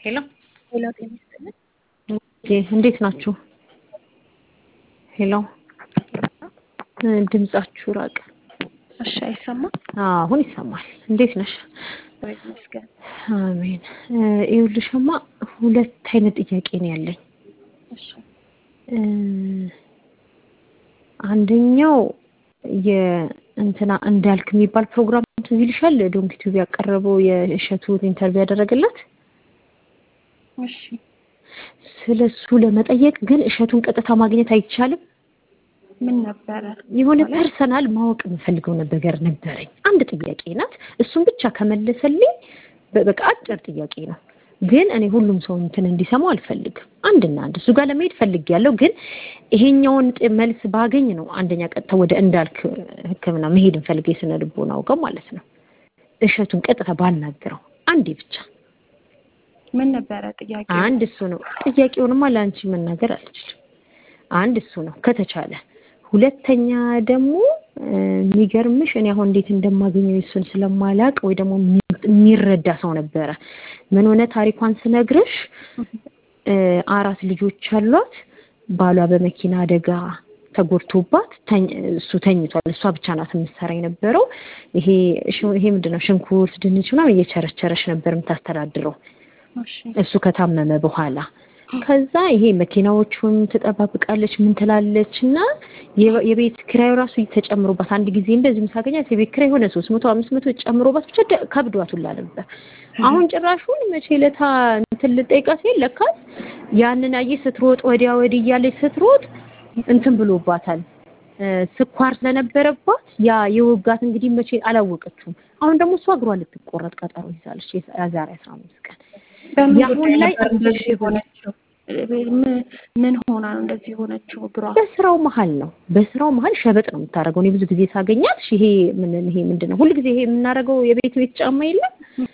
ሄሎ ሄሎ ጤና ይስጥልን። እንዴት ናችሁ? ሄሎ ድምጻችሁ ራቀ። እሺ አይሰማም? አሁን ይሰማል። እንዴት ነሽ? እግዚአብሔር ይመስገን። አሜን። ይኸውልሽማ ሁለት አይነት ጥያቄ ነው ያለኝ። እሺ አንደኛው የእንትና እንዳልክ የሚባል ፕሮግራም ትዝ ይልሻል? ዶንኪ ቲዩብ ያቀረበው የእሸቱን ኢንተርቪው ያደረገላት እሺ ስለ እሱ ለመጠየቅ ግን እሸቱን ቀጥታ ማግኘት አይቻልም? ምን ነበረ? የሆነ ፐርሰናል ማወቅ የምፈልገው ነገር ነበረኝ። አንድ ጥያቄ ናት። እሱን ብቻ ከመለሰልኝ በቃ አጭር ጥያቄ ነው። ግን እኔ ሁሉም ሰው እንትን እንዲሰማው አልፈልግም። አንድና አንድ እሱ ጋር ለመሄድ ፈልጌያለሁ። ግን ይሄኛውን መልስ ባገኝ ነው አንደኛ ቀጥታ ወደ እንዳልክ ሕክምና መሄድ እንፈልግ የስነ ልቦና አውቀው ማለት ነው። እሸቱን ቀጥታ ባናግረው አንዴ ብቻ ምን ነበረ ጥያቄ? አንድ እሱ ነው። ጥያቄውንማ ለአንቺ መናገር አልችልም። አንድ እሱ ነው ከተቻለ። ሁለተኛ ደግሞ የሚገርምሽ እኔ አሁን እንዴት እንደማገኘው እሱን ስለማላቅ ወይ ደግሞ የሚረዳ ሰው ነበረ። ምን ሆነ ታሪኳን ስነግርሽ አራት ልጆች አሏት። ባሏ በመኪና አደጋ ተጎድቶባት እሱ ተኝቷል። እሷ ብቻ ናት የምትሰራ የነበረው። ይሄ ይሄ ምንድን ነው ሽንኩርት፣ ድንች ምናምን እየቸረቸረች ነበር የምታስተዳድረው እሱ ከታመመ በኋላ ከዛ ይሄ መኪናዎቹን ትጠባብቃለች ምን ትላለች እና የቤት ኪራዩ ራሱ ተጨምሮባት አንድ ጊዜ እንደዚህ ምሳገኛት የቤት ኪራይ የሆነ ሶስት መቶ አምስት መቶ ጨምሮባት ብቻ ከብዷት ሁላ ነበር። አሁን ጭራሹን መቼ ለታ እንትን ልጠይቃት ሲል ለካስ ያንን አየህ ስትሮጥ ወዲያ ወዲህ እያለች ስትሮጥ እንትን ብሎባታል። ስኳር ስለነበረባት ያ የወጋት እንግዲህ መቼ አላወቀችውም። አሁን ደግሞ እሷ እግሯ ልትቆረጥ ቀጠሮ ይዛለች የዛሬ አስራ አምስት ቀን በምን ላይ እንደዚህ የሆነችው ምን ሆና ነው እንደዚህ የሆነችው? እግሯ በስራው መሀል ነው። በስራው መሀል ሸበጥ ነው የምታደርገው። እኔ ብዙ ጊዜ ሳገኛት ይሄ ምን ይሄ ምንድን ነው ሁል ጊዜ ይሄ የምናደርገው የቤት ቤት ጫማ የለም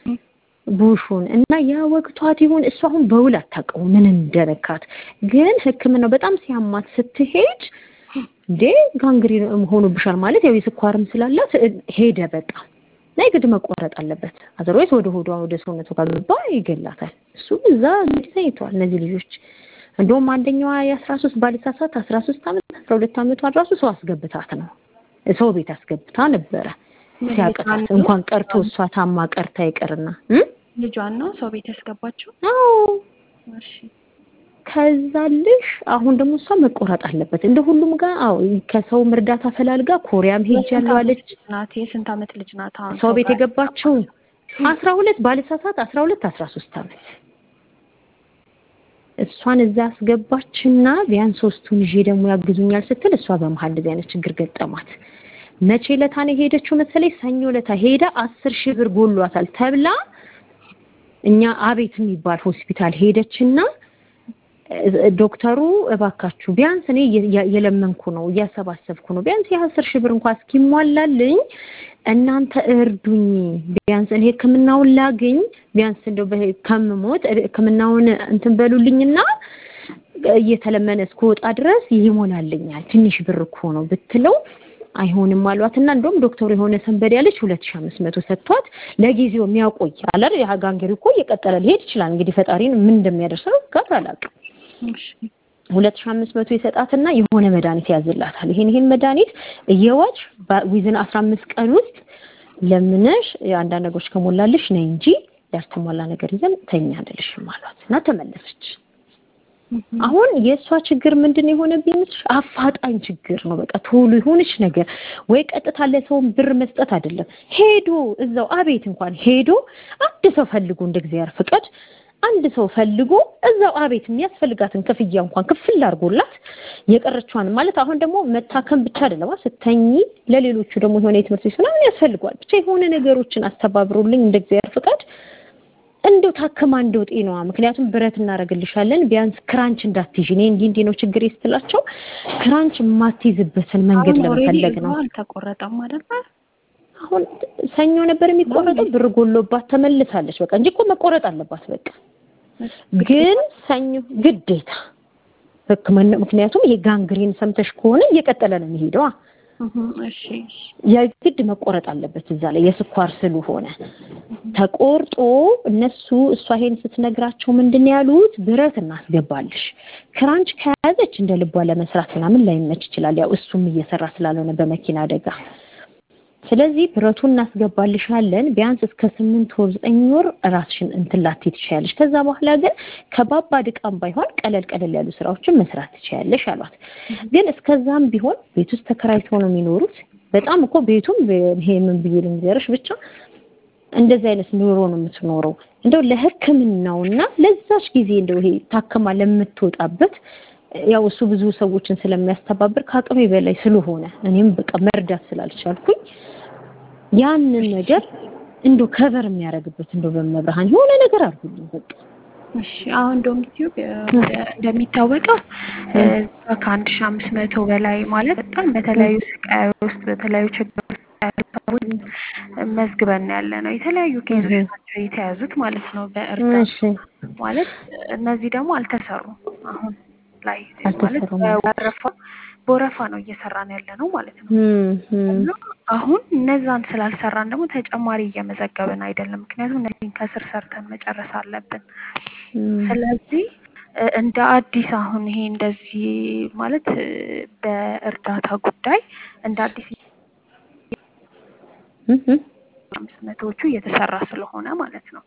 ቡሹን እና ያ ወቅቷት ይሁን እሱ አሁን በውል አታውቀው ምን እንደነካት። ግን ሕክምናው በጣም ሲያማት ስትሄድ እንዴ ጋንግሪን ሆኖብሻል ማለት ያው የስኳርም ስላላት ሄደ በቃ እና የግድ መቆረጥ አለበት። አዘርዋይስ ወደ ሆዷ ወደ ሰውነቱ ካገባ ይገላታል። እሱ እዛ እንግዲህ ተኝተዋል እነዚህ ልጆች። እንደውም አንደኛዋ የአስራ ሶስት ባልሳሳት አስራ ሶስት አመት አስራ ሁለት አመቷ ራሱ ሰው አስገብታት ነው ሰው ቤት አስገብታ ነበረ ሲያቅታት እንኳን ቀርቶ እሷ ታማ ቀርታ ይቅርና ልጇን ነው ሰው ቤት ያስገባችው። አዎ እሺ ከዛልሽ አሁን ደግሞ እሷ መቆረጥ አለበት እንደ ሁሉም ጋር አዎ ከሰው እርዳታ ፈላልጋ ኮሪያም ሄጃለሁ አለች። ናት የስንት አመት ልጅ ናት? አሁን ሰው ቤት የገባችው አስራ ሁለት ባለሳሳት አስራ ሁለት አስራ ሶስት አመት እሷን እዛ አስገባችና ቢያንስ ሶስቱን ይዤ ደግሞ ያግዙኛል ስትል እሷ በመሀል እንደዚህ አይነት ችግር ገጠማት። መቼ ለታ ነው የሄደችው መሰለኝ? ሰኞ ለታ ሄዳ አስር ሺህ ብር ጎሏታል ተብላ እኛ አቤት የሚባል ሆስፒታል ሄደችና ዶክተሩ እባካችሁ ቢያንስ እኔ የለመንኩ ነው እያሰባሰብኩ ነው ቢያንስ የአስር ሺህ ብር እንኳን እስኪሟላልኝ እናንተ እርዱኝ ቢያንስ እኔ ሕክምናውን ላግኝ ቢያንስ እንደው ከምሞት ሕክምናውን እንትን በሉልኝና እየተለመነ እስከወጣ ድረስ ይሞላልኛል ትንሽ ብር እኮ ነው ብትለው አይሆንም አሏትና እንደውም ዶክተሩ የሆነ ሰንበድ ያለች ሁለት ሺህ አምስት መቶ ሰጥቷት ለጊዜው የሚያቆይ አላር የጋንገሪ እኮ እየቀጠለ ሊሄድ ይችላል። እንግዲህ ፈጣሪን ምን እንደሚያደርሰው ጋር አላውቅም። ሁለት ሺህ አምስት መቶ ይሰጣትና የሆነ መድኃኒት ያዝላታል። ይሄን ይሄን መድኃኒት እየዋጭ ዊዝን አስራ አምስት ቀን ውስጥ ለምነሽ አንዳንድ ነገሮች ከሞላልሽ ነይ እንጂ ያልተሟላ ነገር ይዘን ተኛ አንልሽም አሏት እና ተመለሰች። አሁን የእሷ ችግር ምንድን ነው የሆነብኝ ምስልሽ? አፋጣኝ ችግር ነው። በቃ ቶሎ የሆነች ነገር ወይ ቀጥታ ለሰውን ብር መስጠት አይደለም፣ ሄዶ እዛው አቤት እንኳን ሄዶ አንድ ሰው ፈልጎ እንደ እግዚአብሔር ፍቃድ አንድ ሰው ፈልጎ እዛው አቤት የሚያስፈልጋትን ክፍያ እንኳን ክፍል አድርጎላት የቀረችዋን ማለት አሁን ደግሞ መታከም ብቻ አይደለም ስተኝ ለሌሎቹ ደግሞ የሆነ የትምህርት ቤት ምናምን ያስፈልጓል። ብቻ የሆነ ነገሮችን አስተባብሮልኝ እንደ እግዚአብሔር ፍቃድ እንደው ታክማ እንደው ጤናዋ ምክንያቱም ብረት እናደርግልሻለን ቢያንስ ክራንች እንዳትይዥ እኔ እንዲህ እንዲህ ነው ችግር ስትላቸው ክራንች የማትይዝበትን መንገድ ለመፈለግ ነው። አልተቆረጠም አይደል? አሁን ሰኞ ነበር የሚቆረጠው ብር ጎሎባት ተመልሳለች። በቃ እንጂ እኮ መቆረጥ አለባት በቃ ግን ሰኞ ግዴታ ሕክምና ምክንያቱም ይሄ ጋንግሪን ሰምተሽ ከሆነ እየቀጠለ ነው የሚሄደዋ እሺ የግድ መቆረጥ አለበት እዛ ላይ የስኳር ስለሆነ ተቆርጦ እነሱ እሷ ይሄን ስትነግራቸው ምንድን ነው ያሉት? ብረት እናስገባልሽ ክራንች ከያዘች እንደ ልቧ ለመስራት ምናምን ላይመች ይችላል። ያው እሱም እየሰራ ስላልሆነ በመኪና አደጋ ስለዚህ ብረቱን እናስገባልሻለን ቢያንስ እስከ ስምንት ወር ዘጠኝ ወር ራስሽን እንትን ላትይ ትችያለሽ። ከዛ በኋላ ግን ከባባድ ዕቃም ባይሆን ቀለል ቀለል ያሉ ስራዎችን መስራት ትችያለሽ አሏት። ግን እስከዛም ቢሆን ቤት ውስጥ ተከራይተው ነው የሚኖሩት። በጣም እኮ ቤቱም ይሄ ምን ብዬ ልንገርሽ ብቻ እንደዚህ አይነት ኑሮ ነው የምትኖረው። እንደው ለሕክምናውና ለዛች ጊዜ እንደው ይሄ ታክማ ለምትወጣበት ያው እሱ ብዙ ሰዎችን ስለሚያስተባብር ከአቅሜ በላይ ስለሆነ እኔም በቃ መርዳት ስላልቻልኩኝ ያንን ነገር እንደው ከቨር የሚያደርግበት እንደው በመብርሃን የሆነ ነገር አድርጉልኝ በቃ። እሺ አሁን እንደውም ዩቲዩብ እንደሚታወቀው እዛ ከአንድ ሺህ አምስት መቶ በላይ ማለት በጣም በተለያዩ ስቃይ ውስጥ በተለያዩ ችግር ውስጥ ያሉ ሰዎች መዝግበን ያለ ነው። የተለያዩ ኬዞች ናቸው የተያዙት ማለት ነው በእርዳታ ማለት እነዚህ ደግሞ አልተሰሩም አሁን ላይ ማለት በወረፋ በወረፋ ነው እየሰራን ያለ ነው ማለት ነው። እና አሁን እነዛን ስላልሰራን ደግሞ ተጨማሪ እየመዘገብን አይደለም። ምክንያቱም እነዚህን ከስር ሰርተን መጨረስ አለብን። ስለዚህ እንደ አዲስ አሁን ይሄ እንደዚህ ማለት በእርዳታ ጉዳይ እንደ አዲስ አምስት መቶዎቹ እየተሰራ ስለሆነ ማለት ነው።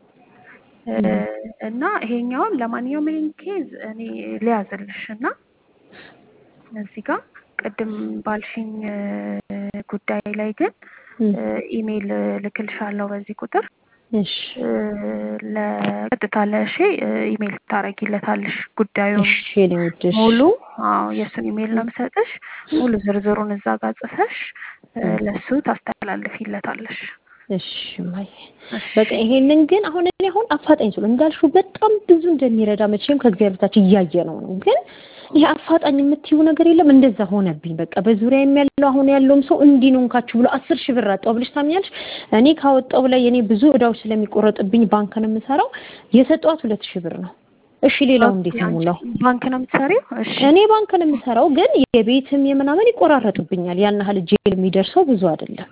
እና ይሄኛውን ለማንኛውም ይሄን ኬዝ እኔ ሊያዝልሽ እና እዚህ ጋር ቅድም ባልሽኝ ጉዳይ ላይ ግን ኢሜይል ልክልሻለሁ በዚህ ቁጥር እሺ ለቀጥታ ለእሺ ኢሜይል ታረጊለታለሽ ጉዳዩ እሺ እኔ ወድሽ ሙሉ አዎ የእሱን ኢሜይል ነው የምሰጥሽ ሙሉ ዝርዝሩን እዛ ጋር ጽፈሽ ለሱ ታስተላልፊለታለሽ እሺ ማይ በቃ ይሄንን ግን አሁን እኔ አሁን አፋጣኝ ስለ እንዳልሽው በጣም ብዙ እንደሚረዳ መቼም ከእግዚአብሔር በታች እያየ ነው ነው ግን ይሄ አፋጣኝ የምትይው ነገር የለም። እንደዛ ሆነብኝ። በቃ በዙሪያ ያለው አሁን ያለውም ሰው እንዲህ ነው እንካችሁ ብሎ አስር ሺህ ብር አጣው ብለሽ ታምኛለሽ? እኔ ካወጣው ላይ እኔ ብዙ እዳዎች ስለሚቆረጥብኝ ባንክ ነው የምሰራው። የሰጠዋት ሁለት ሺህ ብር ነው። እሺ ሌላው እንዴት ነው ሙላው? ባንክ ነው የምትሰሪው? እሺ እኔ ባንክ ነው የምሰራው፣ ግን የቤትም የምናምን ይቆራረጥብኛል። ያን ያህል እጄ የሚደርሰው ብዙ አይደለም።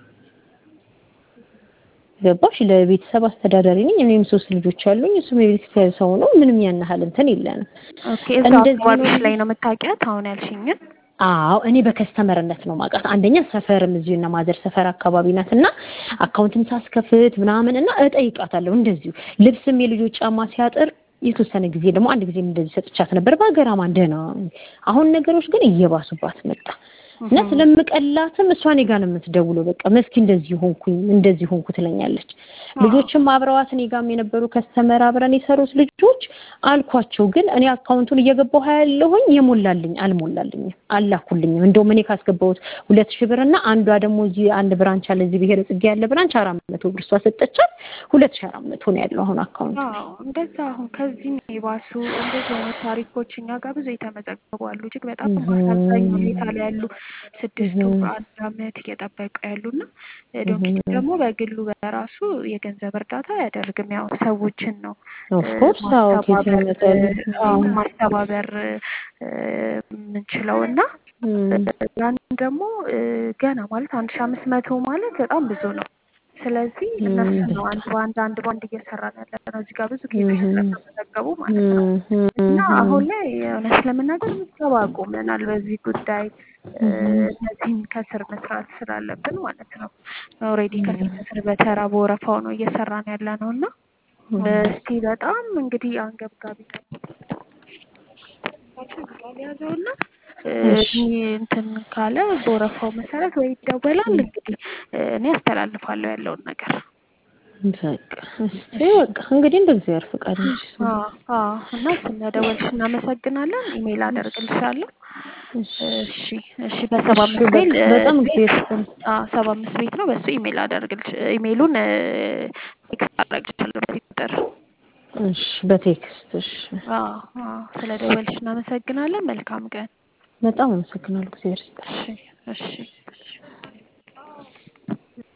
ገባሽ? ለቤተሰብ አስተዳዳሪ ነኝ። እኔም ሶስት ልጆች አሉኝ። እሱም የቤተሰብ ሰው ነው። ምንም ያን ያህል እንትን የለንም። ኦኬ እዛ አካባቢሽ ላይ ነው የምታውቂያት አሁን ያልሽኝን? አዎ እኔ በከስተመርነት ነው ማውቃት። አንደኛ ሰፈርም እዚሁ እና ማዘር ሰፈር አካባቢ ናት እና አካውንትም ሳስከፍት ምናምን እና እጠይቃታለሁ እንደዚሁ ልብስም የልጆች ጫማ ሲያጥር የተወሰነ ጊዜ ደግሞ አንድ ጊዜም እንደዚህ ሰጥቻት ነበር በሀገራማ ደህና። አሁን ነገሮች ግን እየባሱባት መጣ እና ስለምቀላትም እሷ እኔ ጋር ነው የምትደውለው። በቃ መስኪ እንደዚህ ሆንኩኝ እንደዚህ ሆንኩ ትለኛለች። ልጆችም አብረዋት እኔ ጋርም የነበሩ ከስተመር አብረን የሰሩት ልጆች አልኳቸው። ግን እኔ አካውንቱን እየገባሁ ያለሁኝ የሞላልኝ አልሞላልኝም፣ አላኩልኝም። እንደውም እኔ ካስገባሁት ሁለት ሺህ ብር እና አንዷ ደግሞ እዚህ አንድ ብራንች አለ እዚህ ብሔረ ጽጌ ያለ ብራንች አራት መቶ ብር እሷ ሰጠቻት። ሁለት ሺህ አራት መቶ ነው ያለው አሁን አካውንቱ። አዎ እንደዛ አሁን ከዚህም የባሱ እንደዚህ አይነት ታሪኮች እኛ ጋር ብዙ የተመዘገቡ አሉ። እጅግ በጣም በአሳዛኝ ሁኔታ ላይ ያሉ ስድስት ወር አንድ አመት እየጠበቁ ያሉና ዶንኪ ደግሞ በግሉ በራሱ የገንዘብ እርዳታ አያደርግም። ያው ሰዎችን ነው ማስተባበር የምንችለው እና ያን ደግሞ ገና ማለት አንድ ሺ አምስት መቶ ማለት በጣም ብዙ ነው። ስለዚህ እነሱ ነው አንድ በአንድ አንድ በአንድ እየሰራን ያለ ነው። እዚህ ጋር ብዙ ኬዞች ስለተመዘገቡ ማለት ነው እና አሁን ላይ እውነት ለመናገር ምዝገባ አቁመናል በዚህ ጉዳይ እነዚህን ከስር መስራት ስላለብን ማለት ነው። ኦልሬዲ ከስር ከስር በተራ በወረፋው ነው እየሰራን ያለ ነው እና እስቲ በጣም እንግዲህ አንገብጋቢ ያዘውና እንትን ካለ በወረፋው መሰረት ወይ ይደወላል። እንግዲህ እኔ አስተላልፋለሁ ያለውን ነገር። በቃ እስቲ በቃ እንግዲህ እንደ እግዚአብሔር ፈቃድ እና ስለደወልሽ እናመሰግናለን። ኢሜይል አደርግልሻለሁ። እሺ እሺ። በሰባ አምስት ቤት በጣም ጊዜ ሰባ አምስት ቤት ነው። በሱ ኢሜይል አደርግልሽ ኢሜይሉን ቴክስት አደርግልሻለሁ በዚህ ቁጥር። እሺ በቴክስት እሺ። አዎ አዎ። ስለደወልሽ እናመሰግናለን። መልካም ቀን። በጣም አመሰግናለሁ። እግዚአብሔር ይስጥልኝ። እሺ እሺ።